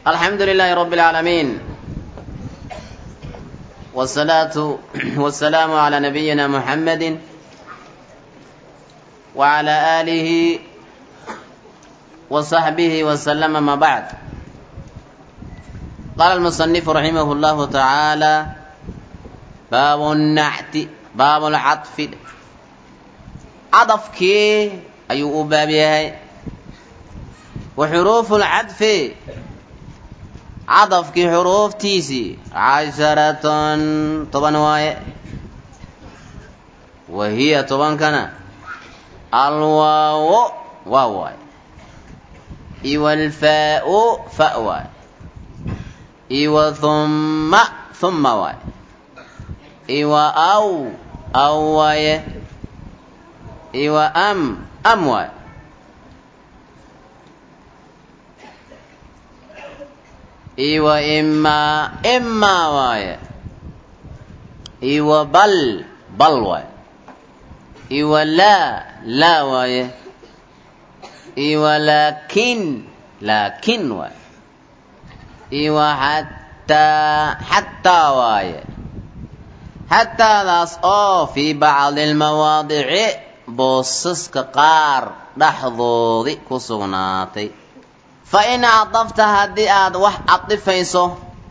الحمد لله رب العالمين والصلاة والسلام على نبينا محمد وعلى آله وصحبه وسلم ما بعد قال المصنف رحمه الله تعالى باب النعت باب العطف عطفك أي أبابيه وحروف العطف cadafkii xuruuftiisii casharatan toban waaye wa hiya tobankana alwaawo waa waaye iwa alfaa'u fa waaye iwa humma humma waaye iwa aw aw waaye iwa am am waaye iwa imaa imaa waaye iwa bal bal waaye iwa laa laa waaye iwa laakin laakin waaye iwa xataa xataa waaye xataadaas oo fii bacdi almawaadici boosaska qaar dhexdoodii ku sugnaatay fa in cadafta haddii aad wax cadifayso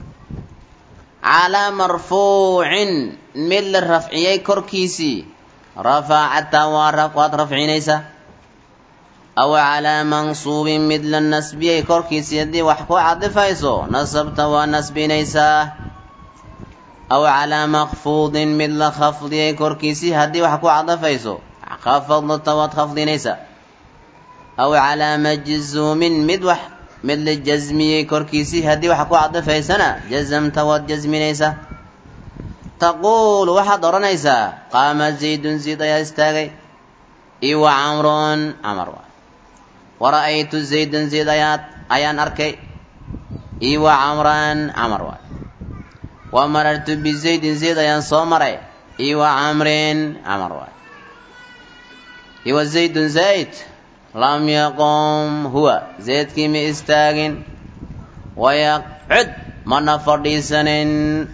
calaa marfuucin mid la rafciyey korkiisii rafacata waad rafcinaysaa aw calaa mansuubin mid la nasbiyey korkiisii haddii wax ku cadifayso nasabta waa nasbinaysaa aw calaa makfuudin mid la khafdiyey korkiisii haddii wax ku cadifayso khafadta waad khafdinaysaa aw calaa majzuumin mid wax mid la jasmiyey korkiisii haddii waxa ku cadifaysana jazamta waad jasminaysaa taquulu waxaad odhanaysaa qaama zaydun zayd ayaa istaagay iwa camrun camar waay wara'aytu zaydan zayd ayaad ayaan arkay iwa camran camar waay wa marartu bizaydin zayd ayaan soo maray iwa camrin camar waay iwa zaydun zayd lam yaqum huwa zaydkii ma istaagin wayaqcud mana fadhiisanin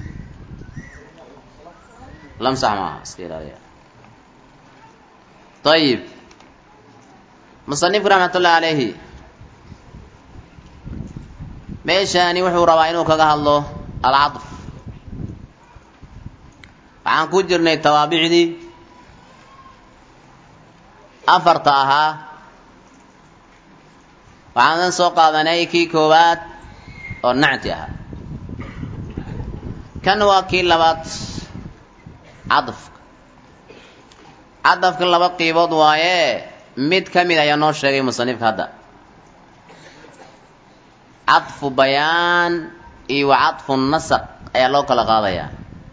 lamsax maaha iska ilaaliya ayib musanifku raxmatullahi calayhi meeshaani wuxuu rabaa inuu kaga hadlo alcadf waxaan ku jirnay tawaabicdii afarta ahaa waxaanan soo qaadanay kii koowaad oo nacti ahaa kan waa kii labaad cadafka cadafka laba qiibood waaye mid ka mid ayaa noo sheegay musanifka hadda cadfu bayaan iyo wa cadfu nasaq ayaa loo kala qaadayaa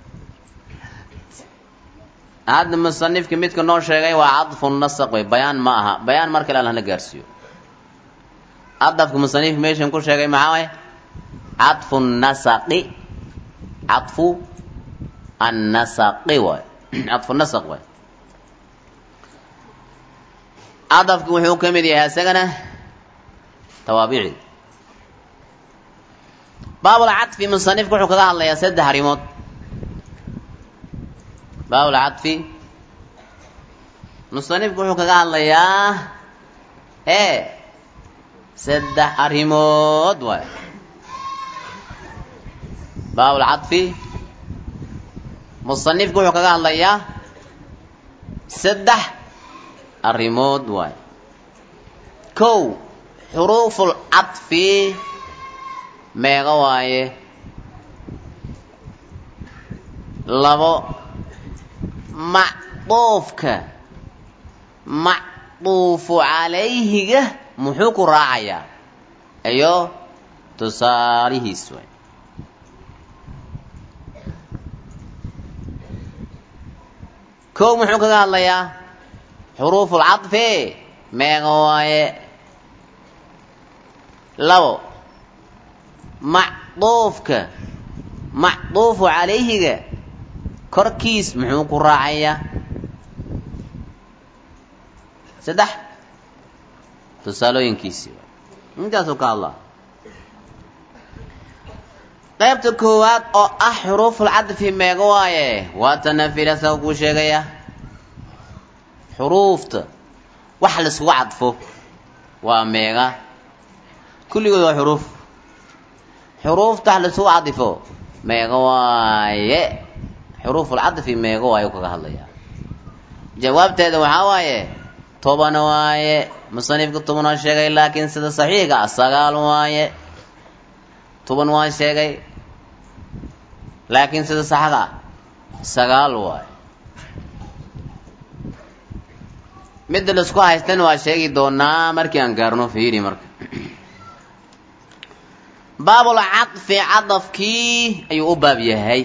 hadda musanifka midka noo sheegay waa cadfu nasaq wey bayaan ma aha bayaan mar kale alhana gaarsiiyo cadafka musanifka meeshan ku sheegay maxaa waay cadfu nasaqi cadfu annasaqi waay cadfu nasaq waay cadafka wuxuu ka mid yahay isagana tawaabicdi baabulcadfi musanifka wuxuu kaga hadlayaa saddex arrimood baabulcadfi musanifka wuxuu kaga hadlayaa ee saddex arrimood waay baabulcadfi musanifku wuxuu kaga hadlayaa saddex arrimood waay kow xuruuful cadfi meega waaye labo macduufka macduufu calayhiga muxuu ku raacayaa iyo tusaalihiis waay kow muxuu kaga hadlayaa xuruuful cadfi meega waaye labo macduufka macduufu calayhiga korkiis muxuu ku raacayaa saddex tusaalooyinkiisii intaasuu ka hadlaa qaybta koowaad oo ah xuruufulcadfi meega waaye waatana filasa kuu sheegaya xuruufta wax laiskugu cadfo waa meega kulligood waa xuruuf xuruufta wax laiskugu cadifo meega waaye xuruufulcadfi meega waaye kaga hadlaya jawaabteeda waxaa waaye toban waaye musanifka toban waa sheegay laakiin sida saxiixa ah sagaal waaye toban waa sheegay laakiin sida saxda ah sagaal waaye midda laisku haystana waa sheegi doonaa markii aan gaarno fiiri marka baabul cadfi cadafkii ayuu u baab yahay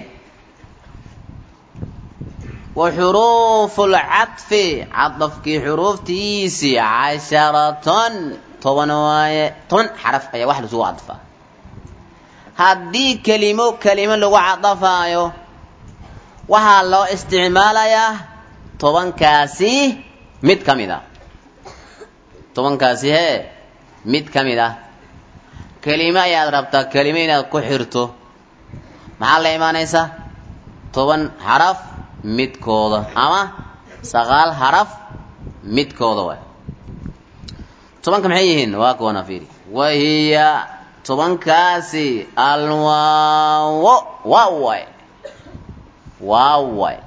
wa xuruuful cadfi cadafkii xuruuftiisii casharatan toban waaye toban xaraf ayaa wax laisugu cadfaa haddii kelimo kelimo lagu cadafaayo waxaa loo isticmaalayaa tobankaasi mid ka mid ah tobankaasi hee mid ka mid ah kelimo ayaad rabtaa kelimo inaad ku xirto maxaa la imaanaysaa toban xaraf midkooda ama sagaal xaraf midkooda waay tobanka maxay yihiin waa kuwana fiiri wahiya tobankaasi alwaawo waaw waay waaw waay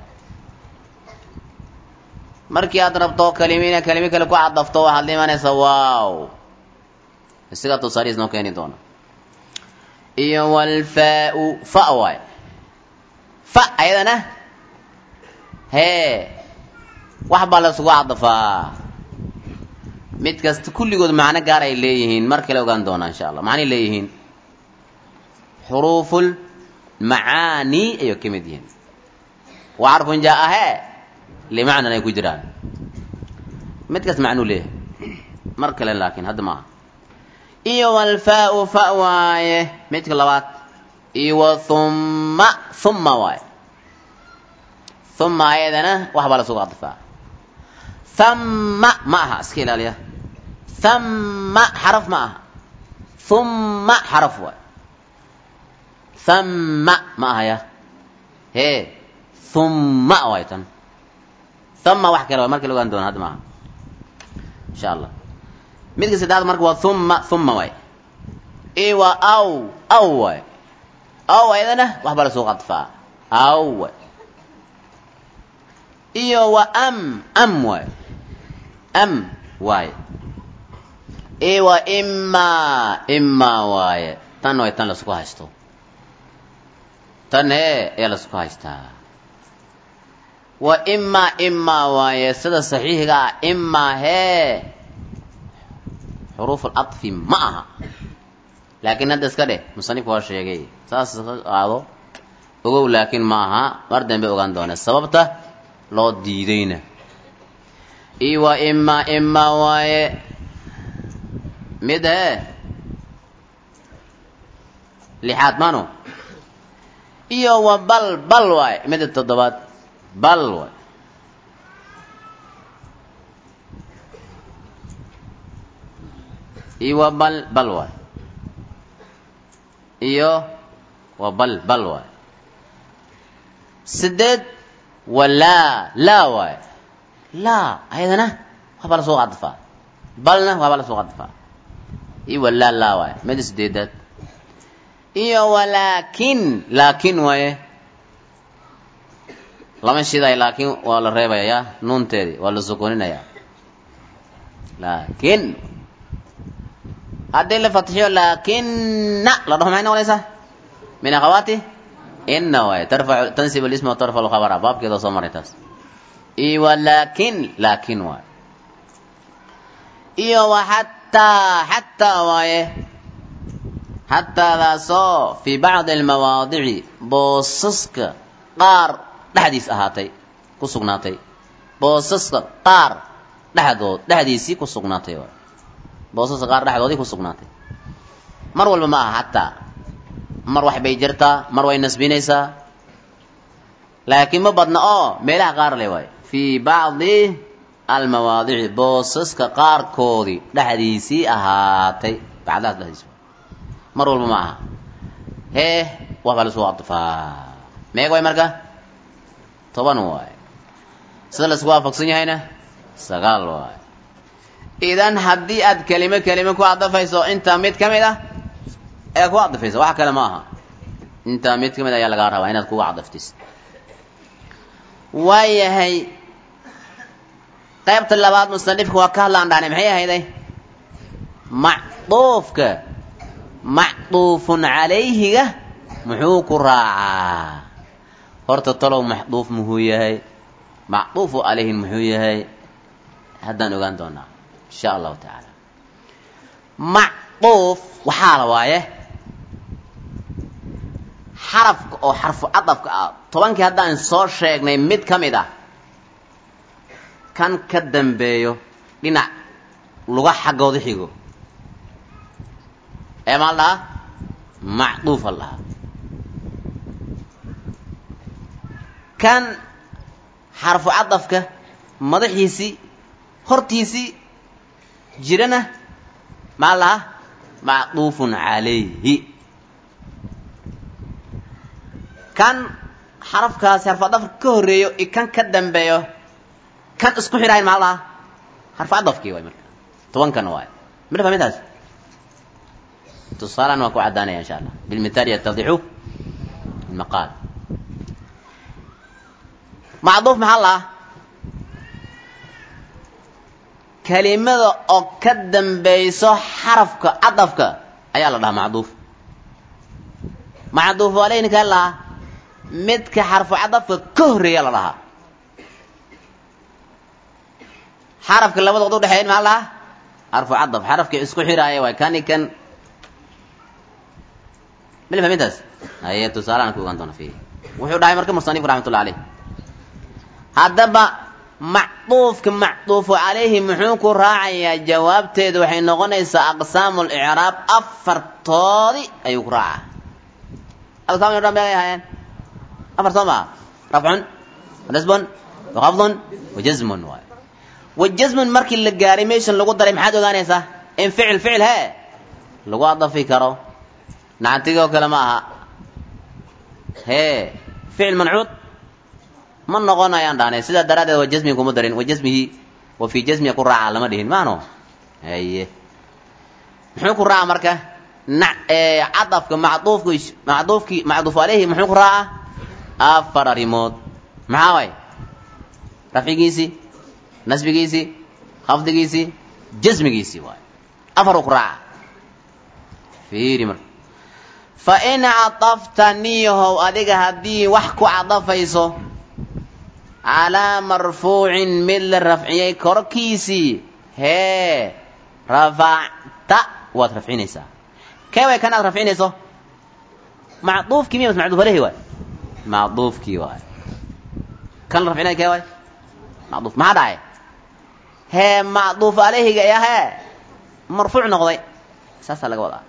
markii aad rabto kelimo inaad kelimo kale ku cadafto waxaad la imaanaysaa waaw isagaa tusaalihiis noo keeni doona iyo walfaa-u fa waay fa ayadana hee wax baa la isugu cadafaa mid kasta kulligood macno gaar ay leeyihiin mar kale ogaan doonaa insha allah macnay leeyihiin xuruuful macaani ayay ka mid yihiin wa carfun jaa hee limacnan ay ku jiraan mid kasta macnuu leeyahay mar kale laakiin hadda maaha iyo walfaa-u fa waaye midka labaad iyo wa humma humma waaye humma ayadana wax baa la sugu cadfaa thamma ma aha iska ilaaliya thamma xaraf ma aha humma xaraf waay thamma ma ahaya hee humma waay tan thamma wax kale waay marka la ogaan doona hadda maaha insha allah midka saddexaad marka waa humma humma waay i waa aw aw waay aw ayadana wax baa la sugu cadfaa aw waay iyo wa am am waay am waaye i wa ima ima waaye tan way tan laisku haysto tan hee ayaa laisku haystaa wa ima ima waaye sida saxiixiga ah ima hee xuruuf aladfi ma aha laakiin hadda iska dheh musanifka waa sheegay saas ka qaado ogow laakiin ma aha mar dambe ogaan doona sababta loo diidayna i wa ima ima waaye mid hee lixaad mano iyo wa bal bal waaye midda toddobaad bal waay iyo wa bal bal waay iyo wa bal bal waay sideed wa laa laa waay laa ayadana waxbaa la soo cadfaa balna waxbaa la soo cadfaa iyo wa laa laa waay midda sideedaad iyo walaakin laakin waaye lama shiday laakiin waa la reebayaa nuunteedii waa la sukuninayaa laakin haddii la fatxiyo laakina la dhaho maxay noqonaysaa min akhawaati ina waaye tarfacu tansib alisma wa tarfacu lkhabara baabkeeda soo maray taas iyo walaakin laakin waaye iyo wa xataa xataa waaye xataadaasoo fii bacdi almawaadici boosaska qaar dhexdiis ahaatay ku sugnaatay boosaska qaar dhexdood dhexdiisii ku sugnaatay waay boosaska qaar dhexdoodii ku sugnaatay mar walba ma aha xataa mar wax bay jirtaa mar way nasbinaysaa laakiin ma badna oo meelaha qaar le waay fii bacdi almawaadici boosaska qaarkoodii dhexdiisii ahaatay bacdahaas dhexdiis mar walba ma aha hee waxbaa laisku cadfaa meeg waay marka toban waay sida laisku waafaqsan yahayna sagaal waay idan haddii aad kelimo kelimo ku cadafayso intaa mid ka mid ah ee ku cadafayso wax kale ma aha intaa mid ka mid ayaa lagaa rabaa inaad kuga cadaftis waayahay qaybta labaad musanifka waa ka hadlaan dhahnay maxay ahayday macduufka macduufun calayhiga muxuu ku raacaa horta talow maxduuf muxuu yahay macduufu calayhin muxuu yahay haddaan ogaan doonaa insha allahu tacaala macduuf waxaa la waaye xarafka oo xarfu cadafka ah tobankii haddaan soo sheegnay mid ka mid ah kan ka dambeeyo dhinac luga xaggooda xigo ee maa la dhahaa macduufa la dhahaa kan xarfu cadafka madaxiisii hortiisii jirana maa la dhahaa macduufun calayhi kan xarafkaasi xarfu cadafka ka horreeyo i kan ka dambeeyo kan isku xidhayn maa la dhahaa xarfu cadafkii waay marka tobankana waay mala fahmintaas tusaalan waa ku caddaanaya insha allah bilmithaal yatadixu almaqaal macduuf maxaa la kelimada oo ka dambayso xarafka cadafka ayaa la dhahaa macduuf macduuf aleyni kaa lahaa midka xarfu cadafka ka horreeya la dhahaa xarafka labadood udhexeeyn maxaa la dhahaa xarfu cadaf xarafka isku xiraaya waay kani kan mala fahmintaas haye tusaalahan ku ogaan doona fi wuxuu dhahay marka musanifku raxmatullah aleyh haddaba macduufka macduufu calayhi muxuu ku raacayaa jawaabteedu waxay noqonaysaa aqsaamu licraab afartoodi ayuu ku raacaa aqsaamu icraab meeqay ahaayeen afar soo maa rafcun nasbun waqafdun wajazmun waay wajazmun markii la gaaray meeshan lagu daray maxaad ogaanaysaa in ficil ficil hee lagu adafi karo nacantigoo kale ma aha hee ficil mancuud ma noqonayaan dhahnay sidaa daraaddeed waa jasmiga kuma darin wa jasmihi wa fii jasmiga ku raaca lama dhihin maano haye muxuu ku raaca marka na cadafka macduufka macduufkii macduuf aleyhi muxuu ku raaca afar arrimood maxaa way rafcigiisii nasbigiisii khafdigiisii jasmigiisii waay afaruu ku raaca fiiri marka fa in cadafta niyahow adiga haddii wax ku cadafayso calaa marfuucin mid la rafciyey korkiisii hee rafacta waad rafcinaysaa kee way kan aad rafcinayso macduufkii miya mas macduuf alehi waay macduufkii waay kan la rafcinaya kee waay macduuf maxaa dhacay hee macduuf aleyhiga ayaa hee marfuuc noqday saasaa laga wadaa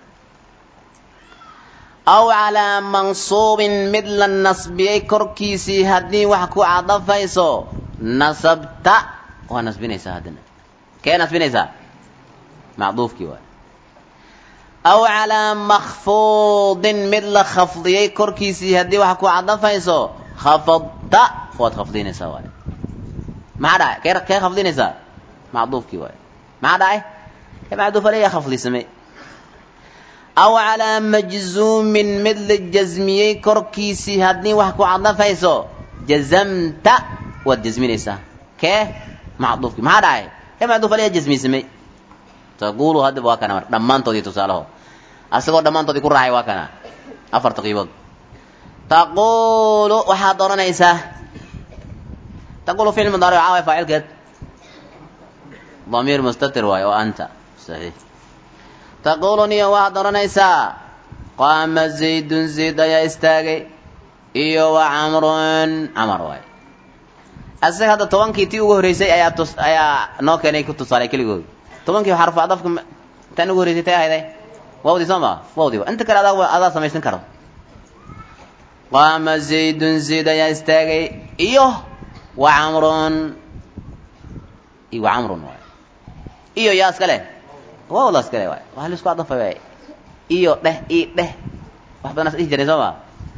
aw calaa mansuubin mid la nasbiyey korkiisii haddii wax ku cadafayso nasabta waa nasbinaysaa haddana kee nasbinaysaa macduufkii waay aw calaa makfuudin mid la khafdiyey korkiisii haddii wax ku cadafayso khafadta waad khafdinaysaa waay maxaa dhacay kee kee khafdinaysaa macduufkii waay maxaa dhacay kee macduuf aleya khafdisamay aw calaa majzuumin mid la jasmiyey korkiisii haddii wax ku cadafayso jazamta waad jasminaysaa kee macduufkii maxaa dhacay kee macduuf aleya jasmisamay taqulu haddaba waa kana mar dhammaantoodii tusaalaho asagoo dhammaantoodii ku raacay waa kana afarta qiibood taqulu waxaad odhanaysaa taqulu ficil mudaaric caaway faacilkeed damiir mustatir waayo oo anta saxiix taqulu niyo waxaad odhanaysaa qaama zaydun zayd ayaa istaagay iyo wa camrun camar waay asaga hadda tobankii tii ugu horreysay ayaa tus ayaa noo keenay ku tusaalay keligood tobankii xarfu adafka tan ugu horreysay tay ahayday wawdii soo maa wawdii wa inta kale adaa adaa samaysan karo qaama zaydun zayd ayaa istaagay iyo wa camrun iyo wa camrun waay iyo yaa iska leh wawdaas kale waay waa laisku adafay waay iyo dheh i dheh wax badan as dhihi jiray soo maa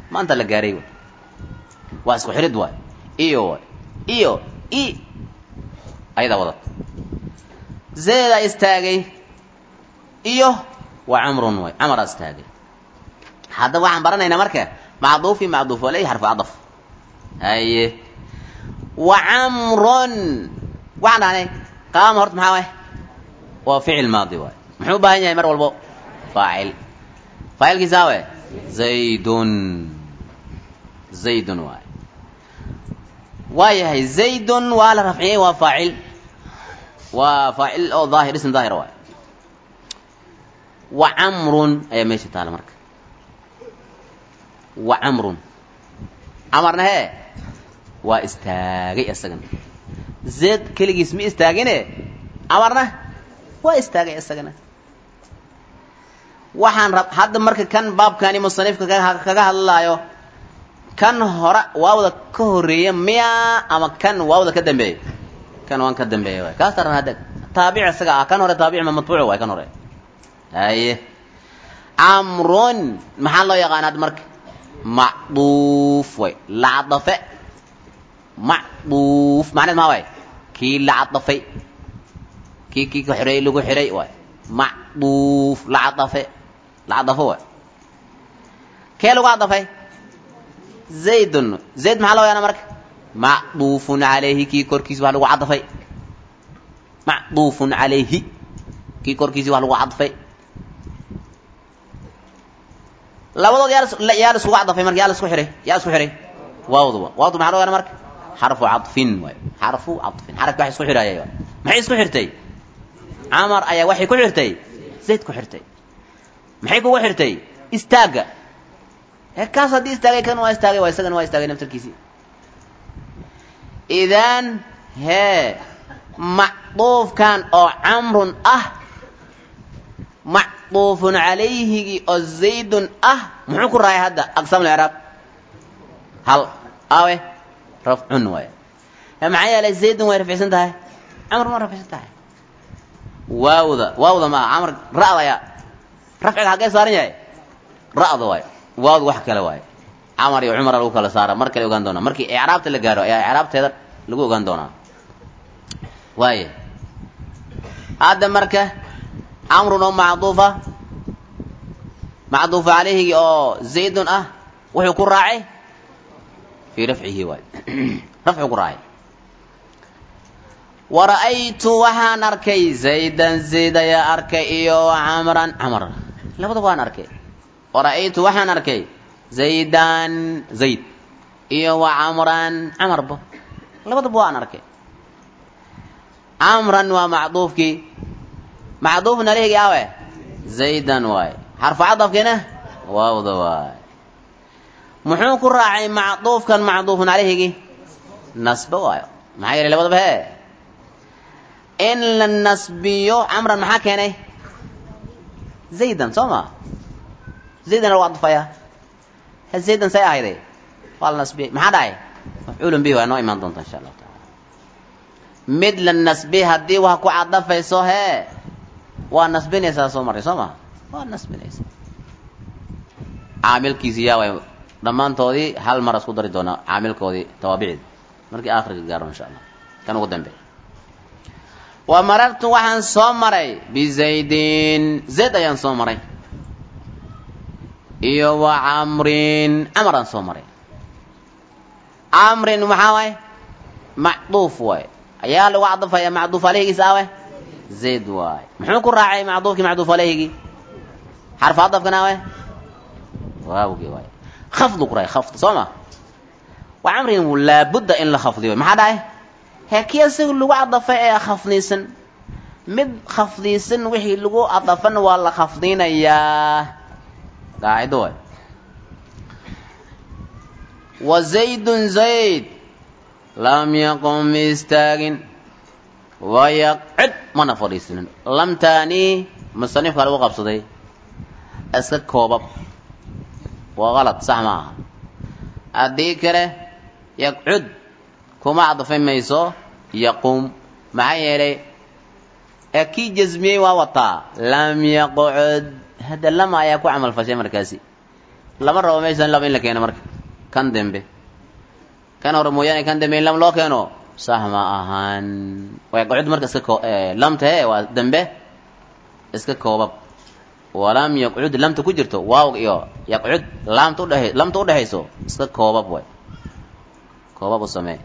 maanta la gaaray w waa isku xirid waay iyo waay iyo i ayadaa wadata zeedaa istaagay iyo waa camrun waay camaraa istaagay haddaba waxaan baranaynaa marka macduufi macduuf aleyh xarfu cadaf haye wa camrun waxaan dhahnay qaama horta maxaa waay waa ficil maadi waay muxuu u baahan yahay mar walbo faacil faacilkiisa awe zaydun zaydun waay waa yahay zaydun waa la rafciyey waa faacil waa faacil oo daahir ism daahir waay wa camrun ayaa meesha taala marka wa camrun camarna hee waa istaagay isagana zeed keligiis ma istaagine camarna waa istaagay isagana waxaan rab hadda marka kan baabkani musanifka kaga hadlaayo kan hore waawda ka horeeya miya ama kan waawda ka dambeeya kan waan ka dambeeya waay kaas taran hadda taabic isaga ah kan hore taabic ma matbuuc waay kan hore haye camrun maxaa loo yaqaana hadda marka macduuf way lacadafe macduuf macneed maa waay kii lacadafay kii kii ka xiray lagu xiray waay macduuf lacadafe lacadafo waay kee lagu cadafay zaydun zayd maxaa loo yaqaana marka macduufun calayhi kii korkiisa wax lagu cadafay macduufun calayhi kii korkiisa wax lagu cadfay labadood yaa yaa la iskugu cadafay marka yaa la isku xiray yaa isku xiray waawduba waawdu maxaa loo yaqaana marka xarfu cadfin waay xarfu cadfin xarafki wax isku xidhaayay waay maxay isku xirtay camar ayaa waxay ku xirtay zayd ku xirtay maxay kugu xirtay istaagga ee kaas haddii istaagay kan waa istaagay waa isagana waa istaagay naftarkiisii idan hee macduufkan oo camrun ah macduufun calayhigii oo zaydun ah muxuu ku raayay hadda aqsaam licraab hal awe rafcun waay maxaa yeelay zaydun way rafcsan tahay camrun waa rafcsan tahay waawda waawda maaha camr ra'da ayaa rafciga haggee saaran yahay ra'da waay waawda wax kale waay camar iyo cumara lagu kala saara mar kale ogaan doonaa markii icraabta la gaaro ayaa icraabteeda lagu ogaan doonaa waaya hadda marka camrun oo macduufa macduufa calayhigi oo zaydun ah wuxuu ku raacay fii rafcihi waay rafcu ku raacay wara'aytu waxaan arkay zaydan zayd ayaa arkay iyo camran camr labadaba waan arkay wara'aytu waxaan arkay zaydan zayd iyo wa camran camarba labadaba waan arkay camran waa macduufkii macduufun alehgi awe zaydan waay xarfu cadafkiina waawda waay muxuu ku raacay macduufkan macduufun alehgi nasba waayo maxaa yeelay labadaba hee in la nasbiyo camran maxaa keenay zaydan soo ma zaydan lagu cadfaya he zaydan say ahayde waa la nasbiyey maxaa dhacay mafcuulun bihi waa noo imaan doonta insha allahu taala mid la nasbi haddii wax ku cadafayso hee waa nasbinaysaa soo marray soo ma waa nasbinaysaa caamilkiisi yaa way dhammaantoodii hal mar isku dari doonaa caamilkoodii tawaabicdi markii aakhirka gaaro insha allah kan ugu dambe wa marartu waxaan soo maray bizaydin zayd ayaan soo maray iyo wa camrin camaraan soo maray camrin maxaa waay macduuf waay ayaa lagu cadafaya macduuf aleyhigiisa awe zayd waay muxuu ku raacay macduufkii macduuf aleyhigii xarfu cadafkana awe waawgii waay khafdu ku raacay khafd soo ma wa camrin laabudda in la khafdiyo maxaa dhahay hee kii isaga lagu cadafay ee khafdiisan mid khafdiisan wixii lagu cadafan waa la khafdinayaa qaacido waay wa zaydun zayd lam yaqum ma istaagin wayaqcid mana fadhiisinin lamtaani musanifka lagu qabsaday iska koobab waa qalad sax ma aha haddii kale yaqcud kuma cadafay mayso yaqum maxaa yeelay ee kii jasmiyey waa wataa lam yaqcud hadda lama ayaa ku camal fashay markaasi lama rabo meeshan laba in la keeno marka kan dembe kan hore mooyaane kan dembe in lam loo keeno sax ma ahaan wayaqcud marka iska koo lamta he waa dembe iska koobab walam yaqcud lamta ku jirto waaw iyo yaqcud laamta udhe lamta udhexayso iska koobab way koobab u samee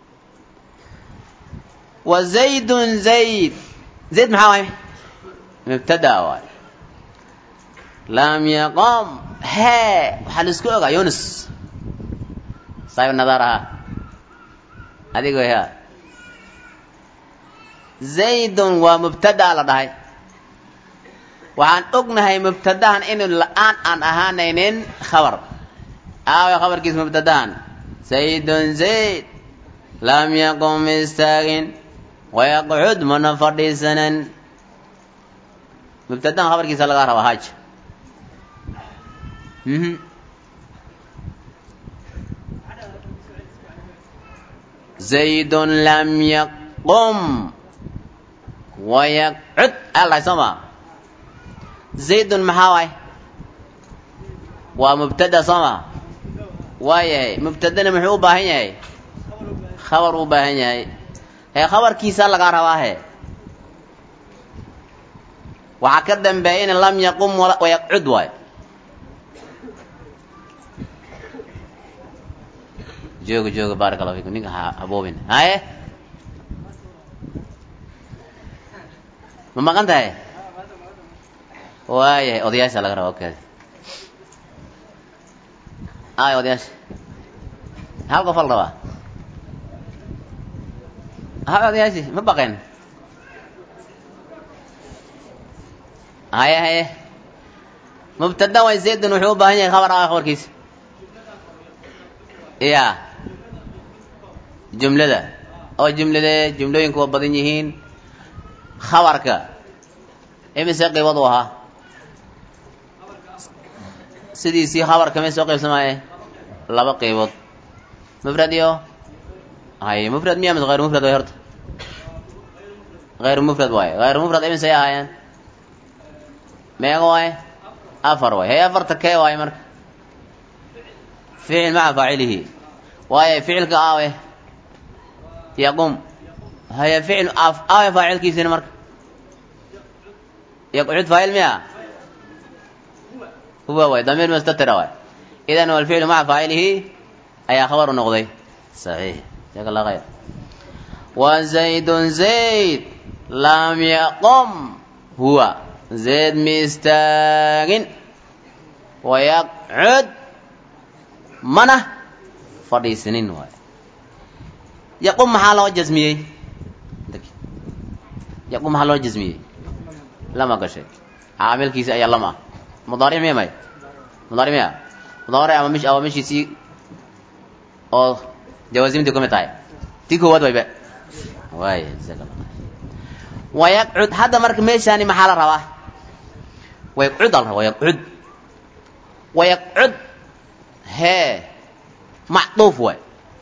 wa zaydun zayd zayd maxaa waay mubtada waay lam yaqom hee waxaa la isku ogaa yunus saaib nadaar ahaa adigo ya zaydun waa mubtada la dhahay waxaan ognahay mubtadahan inu la-aan aan ahaanaynin khabar aawa khabarkiis mubtadahan zaydun zayd lam yaqum istaagin wayaqcud mana fadhiisanan mubtadahan khabarkiisa lagaa rabaa haaj zaydun lam yaqum wayaqcud alahay soo maa zaydun maxaa waay waa mubtada soo maa waayahay mubtadana muxuu u baahan yahay khabar u baahan yahay hee khabarkiisa lagaa rabaa he waxaa ka dambeeya in lam yaqum wayaqcud waay jooga jooga baaraka allahu fikum ninka ha haboobin haye ma maqan tahay waayahay odayaasha laga raba okay ay odayaasha hal qof al rabaa hay odayaashi ma baqeen haye haye mubtada way zaydun wuxuu u baahan yahay khabar ah khabarkiisa ya jumlada oo jumladee jumlooyinku waa badan yihiin khabarka imise qiibad u ahaa sidiisii khabarka may soo qaybsamaaye laba qaybood mufrad iyo hay mufrad miya mise hayru mufrad way horta hayru mufrad waaye hayru mufrad imisay ahaayeen meega waaye afar waay hay afarta kee waaye marka ficil maca faacilihi waaye ficilka aawe yaqum haya ficil aawe faacilkiisina marka yaqcud faacil miya huwa waay damiir mustatira waay idan walficlu maca faacilihi ayaa khabar u noqday saxiix jaaka allah khayr wa zaydun zayd lam yaqum huwa zayd mi istaagin wayaqcud mana fadhiisinin waay yaqum maxaa loo jasmiyey yaqum maxaa loo jasmiyey lama gashay caamilkiisi ayaa lama ah mudaaric miya may mudaaric miya mudaaric ama mish ama mishiisii oo jawaasimtii kumid tahay tii koowaad wayba waay jazaak allah wayaqcud hadda marka meeshaani maxaa la rabaa wayaqcud al rabaa wayaqcud wayaqcud hee macduuf waay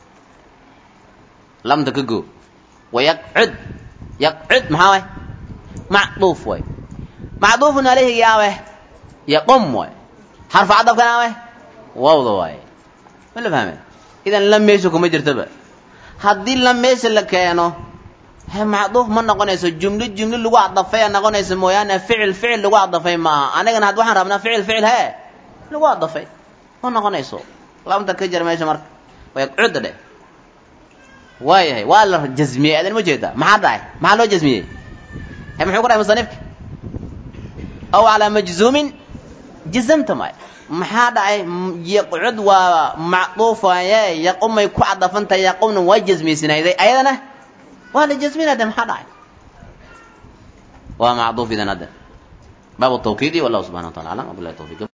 lamta ka go wayaqcud yaqcud maxaa waay macduuf waay macduufun alayhi yaawe yaqum waay xarfu cadafkan aawe wawda waaye ma la fahme idan lam meesha kuma jirtaba haddii lam meesha la keeno he macduuf ma noqonayso jumlo jumlo lagu cadafaya noqonayso mooyaane ficil ficil lagu cadafay maaha anigana had waxaan rabnaa ficil ficil hee lagu cadafay ma noqonayso lamta ka jira meesha marka wayaqcudda dheh waayahay waa la jasmiyey adan ma jeeda maxaa dhacay maxaa loo jasmiyey he muxuu ku dhahay musanifka aw calaa majzuumin jazamta maay maxaa dhacay yaqcud waa macduufaye yaqumay ku cadafantahay yaqumna waa jasmiysinayday ayadana waa la jasminade maxaa dhacay waa macduuf idan hadda baabu tawkiidi wallahu subxana wa tala aclam wabilahi tawfiq